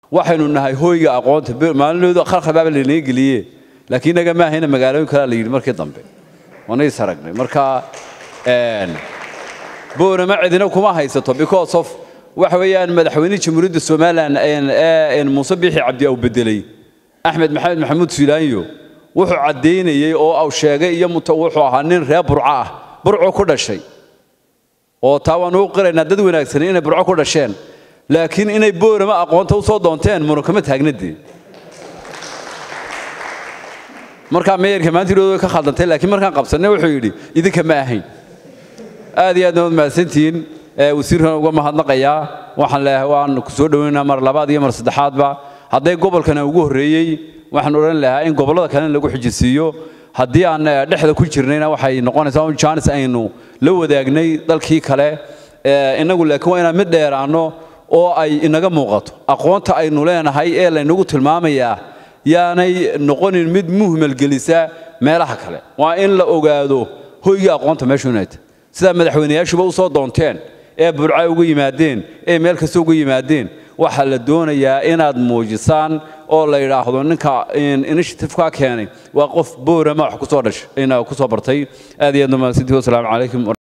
waxaynu nahay hooyga aqoonta maalinoodu khalkhalbaaba lanaga geliye laakiin inaga ma ahayna magaalooyin kalea la yidhi markii dambe waanays aragnay marka boorama cidina kuma haysato because of waxa weeyaan madaxweynihii jamhuuriyadda somalilan ee muuse biixi cabdi au bedelay axmed maxamed maxamuud filaanyo wuxuu caddaynayey oo au sheegay iyo wuxuu ahaa nin reer burco ah burco ku dhashay oo taa waanu u qiraynaa dad wanaagsan inay burco ku dhasheen laakiin inay boorama aqoonta u soo doonteen muna kama taagnadee markaa meeyarka maantiidooda way ka khaldantay laakiin markaan qabsannay wuxuu yidhi idinka ma ahayn aad iyo aadna waad mahadsantihiin wasiirkan uga mahadnaqayaa waxaan leeyahay waan ku soo dhoweynaa mar labaad iyo mar saddexaadba hadday gobolkana ugu horreeyey waxaan odhan lahaa in gobollada kalena lagu xijisiiyo haddii aan dhexda ku jirnayna waxay noqonaysaa un jaanis aynu la wadaagnay dalkii kale innagu laakiin waa inaan mid dheeraanno oo ay inaga muuqato aqoonta aynu leenahay ee laynagu tilmaamayaa yaanay noqonin mid muhmalgelisa meelaha kale waa in la ogaado hoygii aqoonta meeshu inay tahay sidaa madaxweynayaashuba u soo doonteen ee burca uga yimaadeen ee meel kasta uga yimaadeen waxaa la doonayaa inaad muujisaan oo la yidhaahdo ninka initiative-ka keenay waa qof boorama wax kusoo dhashay ina kusoo bartay aad iyo aad umahadsantihi wasalaamu calaykum